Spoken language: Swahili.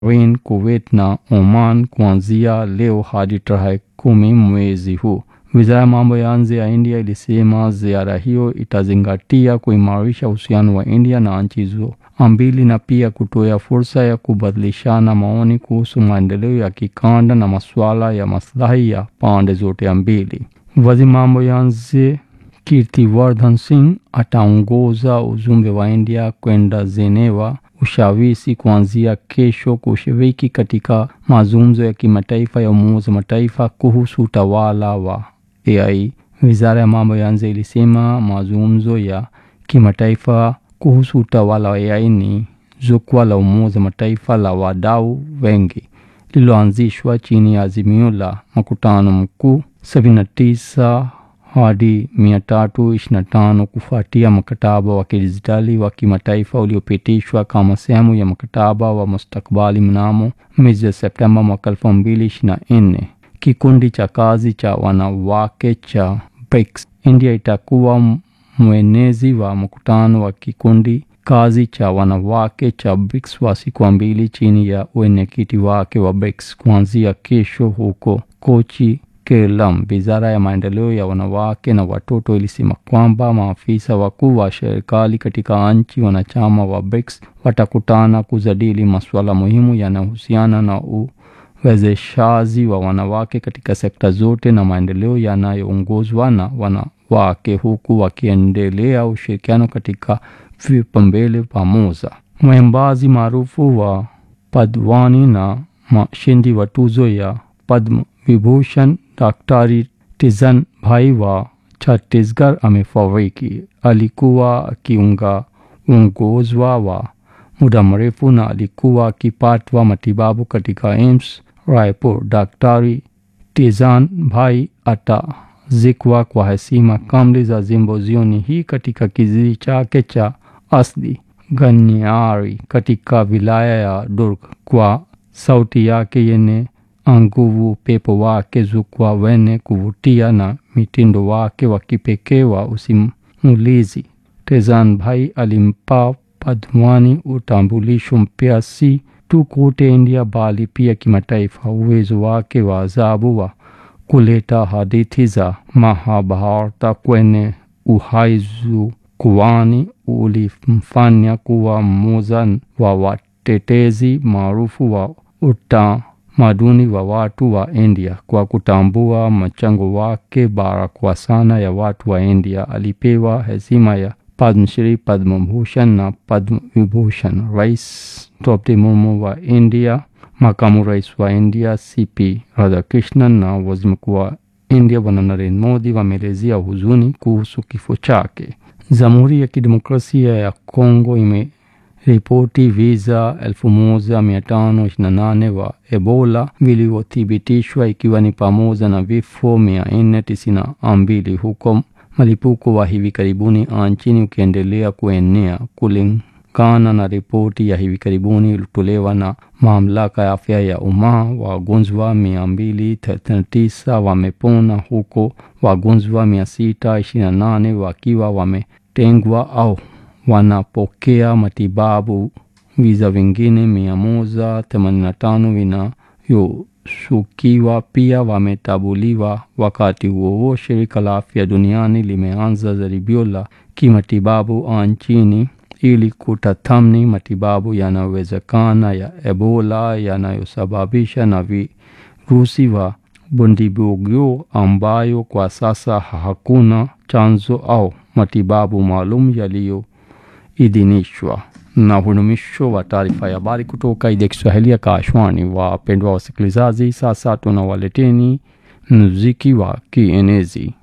Bahrain, Kuwait na Oman kuanzia leo hadi tarehe kumi mwezi huu. Wizara ya mambo ya nje ya India ilisema ziara hiyo itazingatia kuimarisha uhusiano wa India na nchi hizo mbili na pia kutoa fursa ya kubadilishana maoni kuhusu maendeleo ya kikanda na masuala ya maslahi ya pande zote mbili. Waziri mambo ya nje Kirtiwardhan Singh ataongoza ujumbe wa India kwenda Geneva, Ushawishi kuanzia kesho kushiriki katika mazungumzo ya kimataifa ya Umoja wa Mataifa kuhusu utawala wa AI. Wizara ya mambo ya nje ilisema mazungumzo ya kimataifa kuhusu utawala wa AI ni jukwaa la Umoja wa Mataifa la wadau wengi lililoanzishwa chini ya azimio la mkutano mkuu 79 hadi 325 kufuatia mkataba wa kidijitali wa kimataifa uliopitishwa kama sehemu ya mkataba wa mustakabali mnamo mwezi Septemba mwaka 2024. Kikundi cha kazi cha wanawake cha BRICS. India itakuwa mwenezi wa mkutano wa kikundi kazi cha wanawake cha BRICS wa siku mbili chini ya wenyekiti wake wa BRICS kuanzia kesho huko Kochi, Kerala. Wizara ya maendeleo ya wanawake na watoto ilisema kwamba maafisa wakuu wa serikali katika nchi wanachama wa BRICS watakutana kujadili masuala muhimu yanayohusiana na uwezeshaji wa wanawake katika sekta zote na maendeleo yanayoongozwa na wanawake huku wakiendelea ushirikiano katika vipaumbele pamoja. Mwimbaji maarufu wa Padwani na mshindi wa tuzo ya Padma Vibhushan Daktari Tizan Bhai wa Chhattisgarh amefariki. Alikuwa akiunga uongozwa wa muda mrefu na alikuwa akipatwa matibabu katika AIMS Raipur. Daktari Tizan Bhai atazikwa kwa heshima kamili za jimbo jioni hii katika kijiji chake cha asli Ganyari katika wilaya ya Durg. Kwa sauti yake yenye nguvu, upepo wake jukwaa wenye kuvutia na mitindo wake wa kipekee wa usimulizi, Tezan Bhai alimpa Padmani utambulisho mpya si tu kote India bali pia kimataifa. Uwezo wake wa ajabu wa kuleta hadithi za Mahabharata kwenye uhai jukwani ulimfanya kuwa mmoja wa watetezi maarufu wa utamaduni wa watu wa India. Kwa kutambua mchango wake bara kwa sana ya watu wa India, alipewa heshima ya Padma Shri, Padma Bhushan na Padma Vibhushan. Rais Draupadi Murmu wa India, makamu rais wa India CP Radhakrishnan na waziri mkuu wa India Bwana Narendra Modi wameelezea huzuni kuhusu kifo chake. Jamhuri ya Kidemokrasia ya Kongo imeripoti visa 1528 wa Ebola vilivyothibitishwa ikiwa ni pamoja na vifo 492 huko mlipuko wa hivi karibuni nchini ukiendelea kuenea. Kulingana na ripoti ya hivi karibuni iliyotolewa na mamlaka ya afya ya umma, wagonjwa 239 wamepona huko wagonjwa 628 wakiwa wametengwa au wanapokea matibabu. Visa vingine 185 vinavyoshukiwa pia wametabuliwa. Wakati huo huo, shirika la afya duniani limeanza jaribio la kimatibabu nchini ili kutathmini matibabu yanayowezekana ya Ebola yanayosababisha na virusi wa Bundibugyo ambayo kwa sasa hakuna chanzo au matibabu maalum yaliyoidhinishwa. Na huu ni mwisho wa taarifa ya habari kutoka idhaa ya Kiswahili ya Kashwani. Wapendwa wasikilizaji, sasa tunawaleteni muziki wa kienezi.